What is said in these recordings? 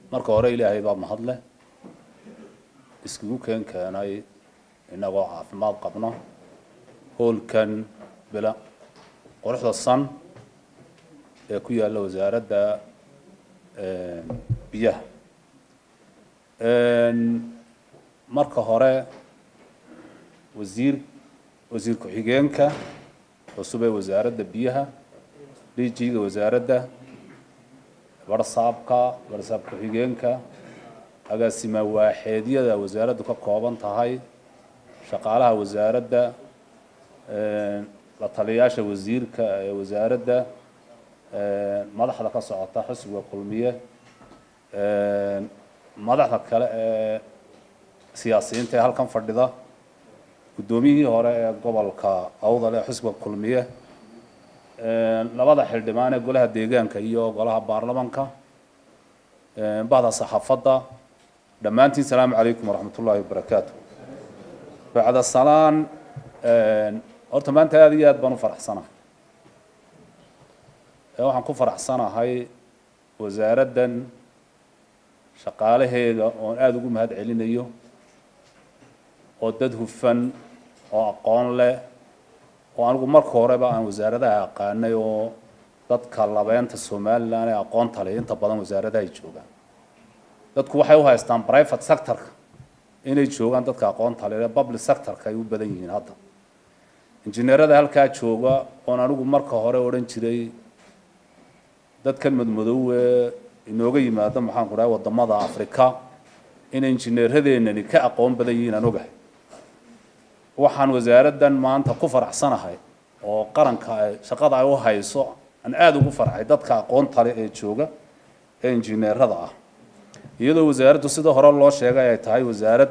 marka hore ilaahay baa mahadleh iskugu keen keenay innagoo caafimaad qabno hoolkan bila quruxda san ee ku yaalla wasaaradda biyaha marka hore wasiir wasiir ku-xigeenka cusub ee wasaaradda biyaha dhiijiga wasaaradda barsaabka barsaab ku-xigeenka agaasima waaxeedyada wasaaraddu ka kooban tahay shaqaalaha wasaaradda la taliyayaasha wasiirka ee wasaaradda madaxda ka socota xusbiga kulmiye madaxda kale ee siyaasiyiinta ee halkan fadhida guddoomiyihii hore ee gobolka awdal ee xusbiga kulmiye labada xildhibaan ee golaha deegaanka iyo golaha baarlamanka bahda saxaafadda dhammaantiin salaamu calaykum waraxmat ullaahi wabarakaatu bacda salaan horta maanta aada iyo aad baan u faraxsanahay waxaan ku faraxsanahay wasaaraddan shaqaalaheeda oon aada ugu mahad celinayo oo dad hufan oo aqoon leh oo anigu marka horeba aan wasaaradaha aqaanay oo dadka labeenta somalilan ee aqoonta leh inta badan wasaaradaha ay joogaan dadku waxay u haystaan private sectorka inay joogaan dadka aqoonta leh ee public sectorka ay u badan yihiin hadda injineerada halkaa jooga oon anigu marka hore odhan jiray dadkan madmadow ee inooga yimaado maxaan ku dhahay wadamada africa inay injineeradeenani ka aqoon badan yihiin aan ogahay waxaan wasaaraddan maanta ku faraxsanahay oo qaranka ay shaqada ay u hayso aan aada ugu farxay dadka aqoonta leh ee jooga ee injineerada ah iyadoo wasaaraddu sida hore loo sheegay ay tahay wasaarad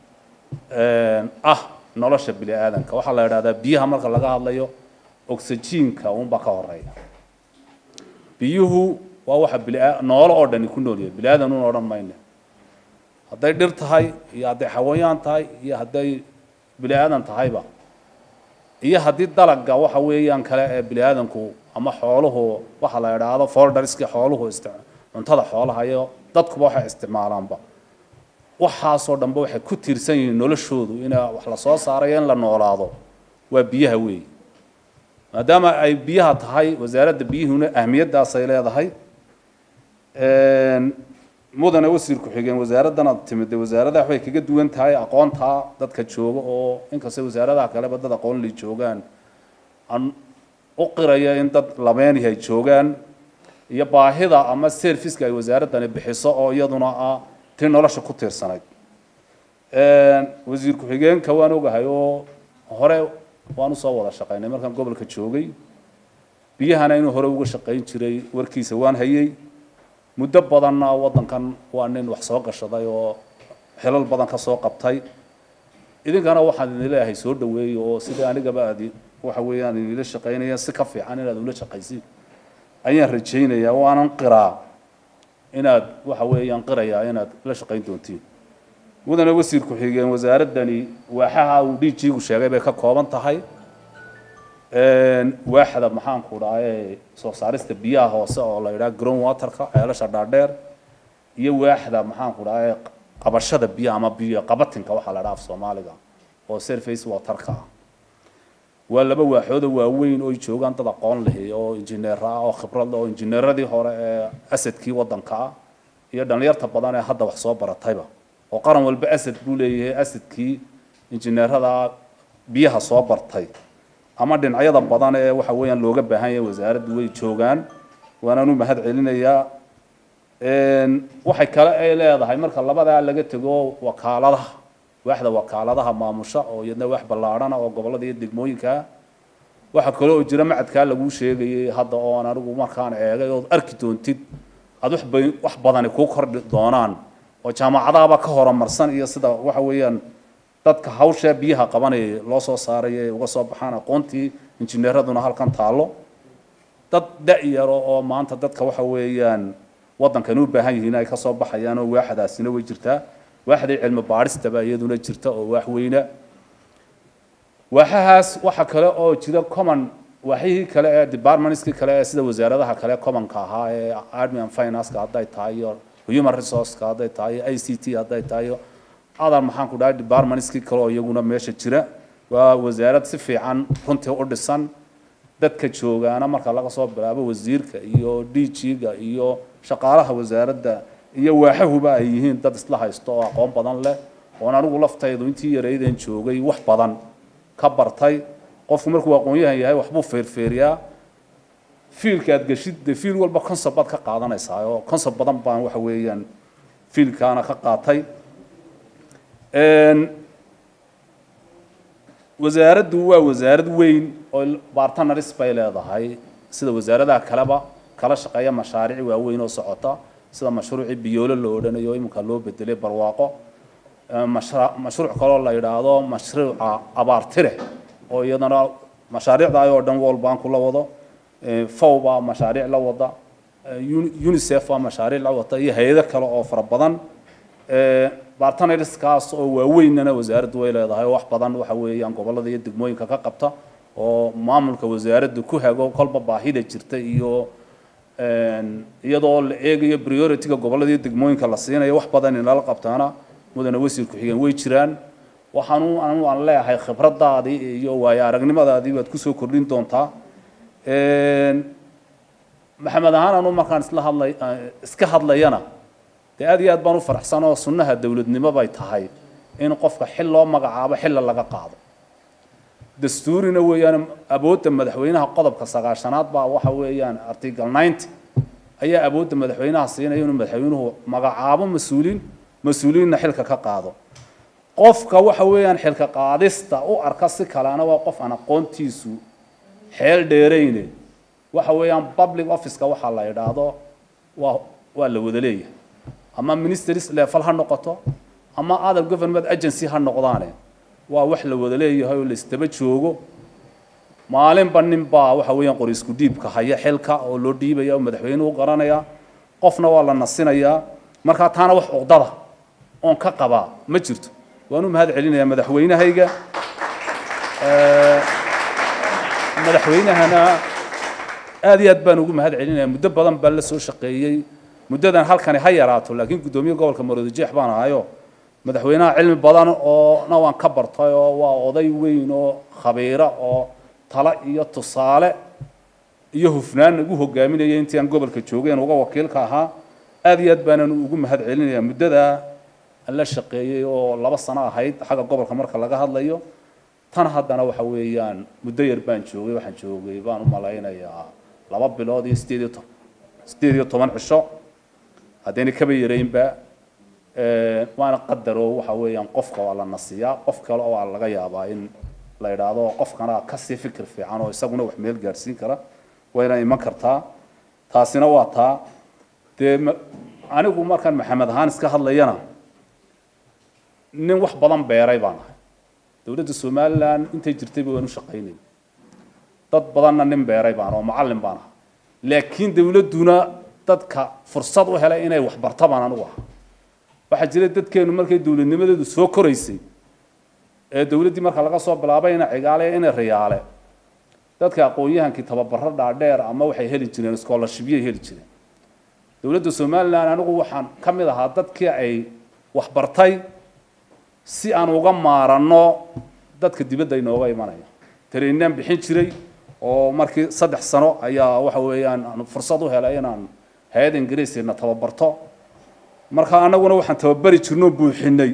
ah nolosha bini aadanka waxaa la idhahdaa biyaha marka laga hadlayo oxygenka uunbaa ka horeeya biyuhu waa waxa bia noolo oo dhani ku nool yahay bini aadan un odhan mayne hadday dhir tahay iyo hadday xawayaan tahay iyo hadday bini aadan tahayba iyo haddii dalaga waxa weeyaan kale ee bini aadanku ama xooluhu waxa la idhaahdo folderski xooluhu ist cuntada xoolaha iyo dadkuba waxay isticmaalaanba waxaasoo dhanba waxay ku tiirsan yihiin noloshoodu ina wax la soo saarayo in la noolaado waa biyaha weey maadaama ay biyaha tahay wasaaradda biyuhuna ahmiyaddaasay leedahay mudane wasiir ku-xigeen wasaaraddana timid wasaaradaha waxay kaga duwan tahay aqoontaa dadka jooga oo inkastay wasaaradaha kaleba dad aqoon li joogaan aan u qiraya in dad labeeni ay joogaan iyo baahida ama serviceka ay wasaaraddani bixiso oo iyaduna ah tii nolosha ku tiirsanayd wasiir ku-xigeenka waan ogahay oo hore waan usoo wada shaqaynay markaan gobolka joogay biyahana inuu hore uga shaqayn jiray warkiisa waan hayay muddo badanna waddankan waa nin wax soo gashaday oo xilal badan ka soo qabtay idinkana waxaan idin leeyahay soo dhaweeyey oo sidai anigaba aad waxa weeyaan idinla shaqaynaya si ka fiican inaad ula shaqaysid ayaan rajaynayaa waanan qiraa inaad waxa weeyaan qirayaa inaad la shaqayn doontiin mudane wasiir ku-xigeen wasaaraddani waaxaha uu dhiijiigu sheegay bay ka kooban tahay waaxda maxaanku dhahay soo saarista biyaha hoose oo la yidhaha ground waterka ceelasha dhaadheer iyo waaxda maxaanku dhahay qabashada biyaha ama biyo qabatinka waxaa la dhaha af soomaaliga oo surface waterka ah waa laba waaxooda waaweyn oo ay joogaan dad aqoon leh oo injineer ah oo khibrad oo injineeradii hore ee asadkii waddanka ah iyo dhalinyarta badan ee hadda wax soo baratayba oo qaran walba asad buu leeyahay asadkii injineerada biyaha soo bartay ama dhinacyada badan ee waxa weeyaan looga baahan yahay wasaaraddu way joogaan waanaan u mahad celinayaa waxay kale ay leedahay marka labadaa laga tego wakaaladaha waaxda wakaaladaha maamusha oo iyadna wax ballaadhana oo gobollada iyo degmooyinka waxa kale oo jira macadkaa laguu sheegayay hadda oon anigu markaan eegay ood arki doontid aad wax bay wax badani kuu kordhi doonaan oo jaamacadahaba ka horumarsan iyo sida waxa weeyaan dadka hawsha biyaha qabanaya loo soo saaray ee uga soo baxaan aqoontii injineeraduna halkan taallo dad da-yaro oo maanta dadka waxa weeyaan waddankan u baahan yihiin ay ka soo baxayaan oo waaxdaasina way jirtaa waaxday cilmi baadhistaba iyaduna jirta oo waax weyna waaxahaas waxa kale oo jira common waaxyihii kale ee departmentskii kale ee sida wasaaradaha kale commonka ahaa ee admin financeka hadday tahay iyo human resourceka hadday tahay i c t hadday tahay adan maxaan ku dhahay departmentskii kale oo iyaguna meesha jira waa wasaarad si fiican runtii u dhisan dadka joogaana marka laga soo bilaabo wasiirka iyo d g-ga iyo shaqaalaha wasaaradda iyo waaxahuba ay yihiin dad isla haysto oo aqoon badan leh oon anigu laftaydu intii yarayden joogay wax badan ka bartay qofku markuu aqoon-yahan yahay waxbuu feerfeeriyaa fiilka aad geshid dee fiil walba concept baad ka qaadanaysaa oo concept badan baan waxa weeyaan fiilkaana ka qaatay wasaaraddu waa wasaarad weyn oo bartanaris bay leedahay sida wasaaradaha kaleba kala shaqeeya mashaariic waaweyn oo socota sida mashruucii biyoolo la odhanayo iminka loo bedelay barwaaqo mashruuc kaloo la yidhaahdo mashruuca abaartire oo iyadana mashaariicda oo dhan world bank la wado fow baa mashaariic la wada unicef baa mashaariic la wata iyo hay-ado kale oo fara badan bartnerskaas oo waaweynana wasaaraddu way leedahay oo wax badan waxa weeyaan gobollada iyo degmooyinka ka qabta oo maamulka wasaaraddu ku hago kolba baahida jirta iyo iyadoo la eegayo priority-ga gobollada iyo degmooyinka la siinayo wax badan inala qabtaana mudane wasiir ku-xigeen way jiraan waxaanu anu aan leeyahay khibradaadii iyo waayo aragnimadaadii baad kusoo kordhin doontaa maxamed ahaan anu markaan isla hadlay iska hadlayana dee aad iyo aad baan u faraxsan oo sunnaha dowladnimo bay tahay in qofka xil loo magacaabo xilla laga qaado dastuurina weeyaan awoodda madaxweynaha qodobka sagaashanaad baa waxa weeyaan article ninety ayaa awoodda madaxweynaha siinaya inuu madaxweynuhu magacaabo mas-uuliin mas-uuliinna xilka ka qaado qofka waxa weeyaan xilka qaadista u arka si kalena waa qof aan aqoontiisu xeel dheerayne waxa weeyaan public officeka waxaa la yidhaahdo waa waa la wada leeyahay ama ministries level ha noqoto ama other government agency ha noqdaane waa wax la wada leeyahay oo la isdaba joogo maalinba nin baa waxa weeyaan qori isku dhiibka haya xilka oo loo dhiibaya oo madaxweynuhu garanaya qofna waa la nasinayaa markaa taana wax cuqdada oon ka qabaa ma jirto waan u mahad celinayaa madaxweynahayga madaxweynahana aad iyo aad baan ugu mahad celinaya muddo badan baa la soo shaqeeyey muddadan halkani ha yaraato laakiin guddoomiye gobolka maroodijeex baan ahayo madaxweynaha cilmi badan oo na waan ka bartay oo waa oday weyn oo khabiira oo talo iyo tusaale iyo hufnaan ugu hogaaminaya intii aan gobolka joogeen uga wakiilka ahaa aad iyo aad baanan ugu mahad celinaya muddadaa aan la shaqeeyey oo laba sano ahayd xagga gobolka marka laga hadlayo tan haddana waxa weeyaan muddo yar baan joogay waxaan joogay baan u malaynayaa laba bilood iyo sideed iyo toban sideed iyo toban cisho haddayna kaba yaraynba waana qadaro waxa weeyaan qofka waa la nasiyaa qof kale oo laga yaabaa in la yidhaahdo qofkana kasii fikir fiican oo isaguna wax meel gaadhsiin kara wayna iman kartaa taasina waa taa dee anigu markaan maxamed ahaan iska hadlayana nin wax badan beeray baan ahay dowladda somalilan intay jirtayba waan u shaqaynay dad badanna nin beeray baan oo macallin baan ahaa laakiin dowladduna dadka fursad u helay inay wax barta baan anigu ahaa waxaa jira dadkeenu markay dowladnimadeedu soo koraysay ee dowladdii marka laga soo bilaabay ina cigaale ina riyaale dadka aqoon-yahankii tababaro dhaadheer ama waxay heli jireen scholarshipyay heli jireen dowladda somalilan anigu waxaan ka mid ahaa dadkii ay waxbartay si aan uga maaranno dadka dibadda inooga imanaya tareeninaan bixin jiray oo markii saddex sano ayaa waxa weeyaan aan fursad u helay inaan hay-adda ingiriisina tababarto marka annaguna waxaan tababari jirnoo buuxinay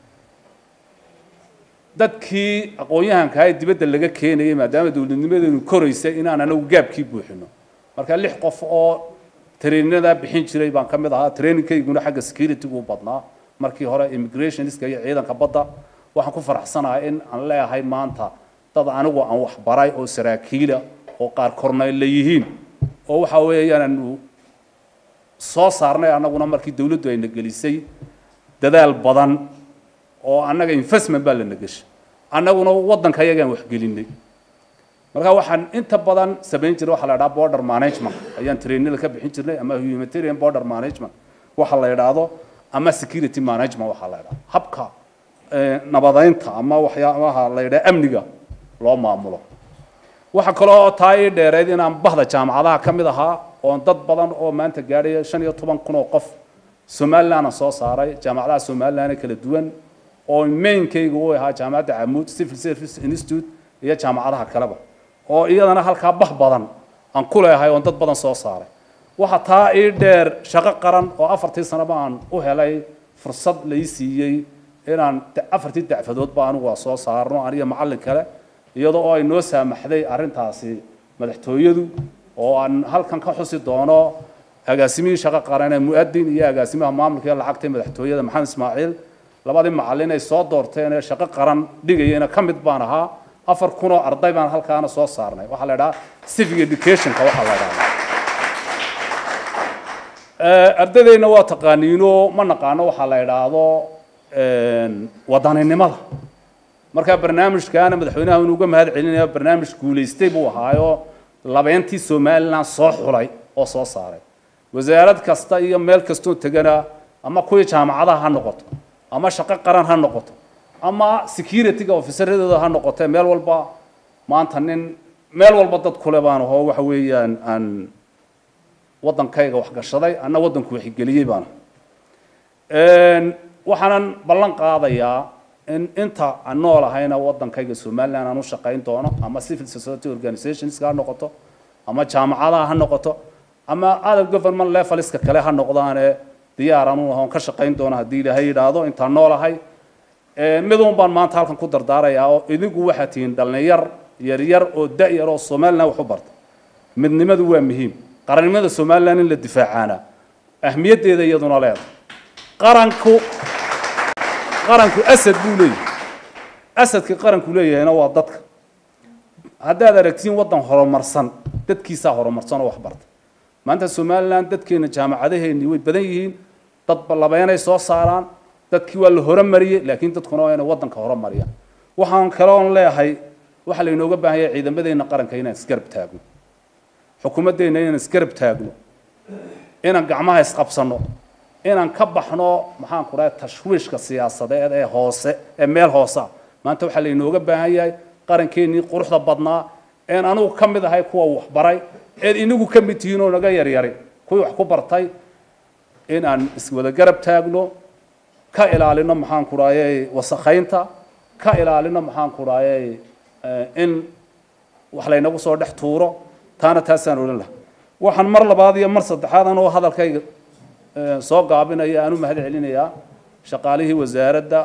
dadkii aqoon-yahanka ee dibadda laga keenayay maadaama dowladnimadeenu koraysay inaan anagu gaabkii buuxino marka lix qof oo traininada bixin jiray baan ka mid ahaa trainingkayguna xagga security-gu u badnaa markii hore immigrationska iyo ciidanka badda waxaan ku faraxsanahay in aan leeyahay maanta dad anigu aan waxbaray oo saraakiila oo qaar korneyl yihiin oo waxa weeyaan aanu soo saarnay annaguna markii dowladdu ayna gelisay dadaal badan oo annaga investment baa lana geshay annaguna waddanka ayagaan waxgelinay marka waxaan inta badan samayn jiray waxaa la idhaha border management ayaan trainada ka bixin jirnay ama humanitarian border management waxa la idhaahdo ama security management waxaa la idhaha habka nabadeynta ama waxyaabaha la yidhaha amniga loo maamulo waxa kaloo taa ii dheereed inaan bahda jaamacadaha ka mid ahaa oon dad badan oo maanta gaadhaya shan iyo toban kun oo qof somalilandna soo saaray jaamacadaha somaliland kala duwan oo mainkayga u ahaa jaamacadda camuud civil service institute iyo jaamacadaha kaleba oo iyadana halkaa bah badan aan ku leeyahay oon dad badan soo saaray waxa taa ii dheer shaqo qaran oo afartii sanoba aan u helay fursad lai siiyey inaan afartii dacfadoodba anigu waa soo saarno aniyo macallin kale iyadoo oo ay noo saamaxday arrintaasi madaxtooyadu oo aan halkan ka xusi doono agaasimihii shaqo qaran ee mu'adin iyo agaasimaha maamulka iyo lacagta ee madaxtooyada maxamed ismaaciil labadii macallin ay soo doorteen ee shaqo qaran dhigayena ka mid baan ahaa afar kun oo arday baan halkaana soo saarnay waxaa la idhaha civic educationka waxaa la idhahdaa ardadeenna waa taqaaniino ma naqaano waxaa la idhaahdo wadaninimada markaa barnaamijkaana madaxweynaha inu uga mahad celinaya barnaamij guulaystay buu ahaayo labeentii somaliland soo xulay oo soo saaray wasaarad kasta iyo meel kastoo tegana ama kuwii jaamacadaha ha noqoto ama shaqo qaran ha noqoto ama securityga officeradooda ha noqotee meel walba maanta nin meel walba dad kule baan ahoo waxa weeyaan aan waddankayga waxgashaday anna waddanku waxigeliyey baana waxaanan ballan qaadayaa in inta aan nool ahayna waddankayga somaliland aan u shaqayn doono ama civil society organizationska ha noqoto ama jaamacadaha ha noqoto ama other government leveliska kale ha noqdaane diyaar anu ahoon ka shaqayn doono haddii ilaahay yidhaahdo intaan nool ahay midun baan maanta halkan ku dardaarayaa oo idinku waxaa tihiin dhallinyar yaryar oo da-yar oo somaliland wax u barta midnimadu waa muhiim qarannimada somaliland in la difaacaana ahmiyaddeeda iyaduna leedahay qaranku qaranku asad buu leeyahay asadka qaranku leeyahayna waa dadka haddaad aragtiin waddan horumarsan dadkiisaa horumarsan oo wax barta maanta somaliland dadkeena jaamacadaheennii way badan yihiin dad labeenay soo saaraan dadkii waa la horumariyey laakiin dadkuna waa inay waddanka horumariyaan waxaan kaloon leeyahay waxaa laynooga baahan yahay ciidamadeenna qaranka inaan isgarab taagno xukuumaddeenna inaan isgarab taagno inaan gacmaha isqabsanno inaan ka baxno maxaan ku dhahay tashwiishka siyaasadeed ee hoose ee meel hoose ah maanta waxaa laynooga baahan yahay qarankeenii quruxda badnaa een anugu ka mid ahay kuwa waxbaray eed inagu ka mid tihiin oo naga yaryari kuwii wax ku bartay in aan iswada garab taagno ka ilaalino maxaan ku dhahay wasakhaynta ka ilaalino maxaan ku dhahay in wax laynagu soo dhex tuuro taana taasaan odhan laha waxaan mar labaad iyo mar saddexaad anoo hadalkayga soo gaabinaya aan u mahad celinayaa shaqaalihii wasaaradda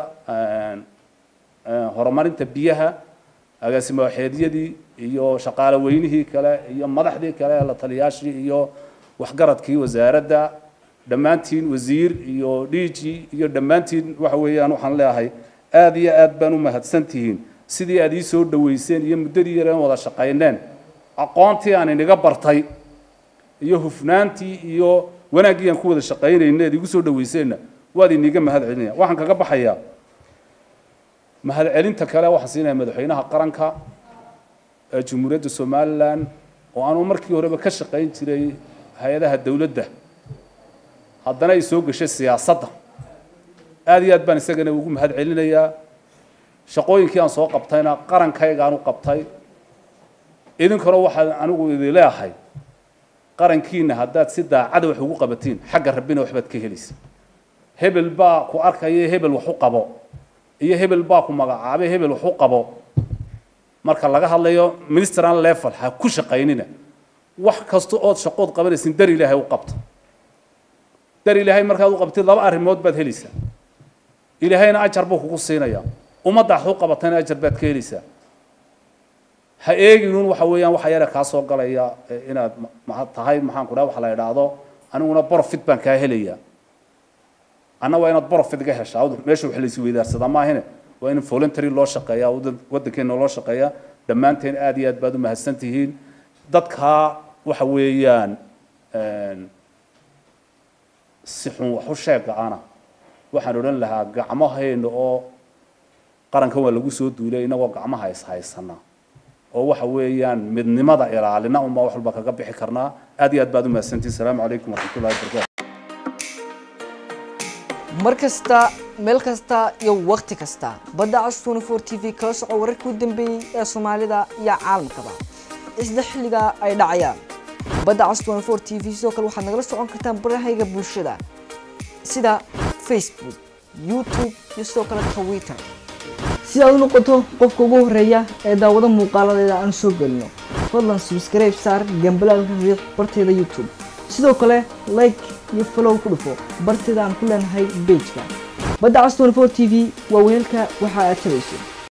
horumarinta biyaha agaasimo waxeedyadii iyo shaqaale weynihii kale iyo madaxdii kale la taliyaashii iyo waxgaradkii wasaaradda dhammaantiin wasiir iyo dhiiji iyo dhammaantiin waxa weeyaan waxaan leeyahay aad iyo aad baan u mahadsan tihiin sidii aad ii soo dhaweyseen iyo muddadii yareen wada shaqayneen aqoontii aan inaga bartay iyo hufnaantii iyo wanaaggii aan ku wada shaqaynayna eed igu soo dhaweyseenna waad iniga mahad celinaya waxaan kaga baxayaa mahad celinta kale waxaan siinaya madaxweynaha qaranka ee jamhuuriyadda somaliland oo aanu markii horeba ka shaqayn jiray hay-adaha dowladda haddana ay soo gashay siyaasadda aad iyo aad baan isagana ugu mahad celinayaa shaqooyinkii aan soo qabtayna qarankaygaan u qabtay idinkuna waxaan anigu idin leeyahay qarankiina haddaad si daacada wax ugu qabatiin xagga rabbina waxbaad ka helaysa hebel baa ku arkaya hebel wax u qabo iyo hebel baa ku magacaabay hebel wax u qabo marka laga hadlayo ministeran level ha ku shaqaynina wax kasta ood shaqood qabanaysin dar ilaahay u qabta dar ilaahay markaad u qabtid laba arrimood baad helaysaa ilaahayna ajar buu kugu siinayaa ummadda wax u qabatayna ajar baad ka helaysaa ha eeginuun waxa weeyaan waxa yare kaa soo galaya inaad ma tahay maxaan ku dhaha waxa la idhaahdo aniguna profit baan kaa helayaa anna waa inaad profit ga heshaa meesha wax laysi weydaarsadaa maahine waa in voluntary loo shaqeeyaa waddankeena loo shaqeeyaa dhammaanteen aad iyo aad baad u mahadsan tihiin dadkaa waxa weeyaan si xun wax u sheega ana waxaan odhan lahaa gacmaheena oo qarankan waa lagu soo duulay inagoo gacmaha is haysanaa oo waxa weeyaan midnimada ilaalina unbaa wax walba kaga bixi karnaa aad iyo aad baad u mahadsantihin asalaamu calaykum waraxmatullahi wabarakatu mar kasta meel kasta iyo wakhti kasta badda cas 24 t v kala soco wararkii u dambeeyey ee soomaalida iyo caalamkaba isla xilliga ay dhacayaan badda cas 24 t v sidoo kale waxaad nagala socon kartaan barahayga bulshada sida facebook youtube iyo sidoo kale twitter si aad u noqoto qofka ugu horeeya ee daawado muuqaaladeeda aan soo gelino fadlan subscribe saar gambalaalka riiq barteeda youtube sidoo kale like iyo follow ku dhufo barteeda aan ku leenahay bejka badda cas 24 t v waa weelka waxa aad tabayso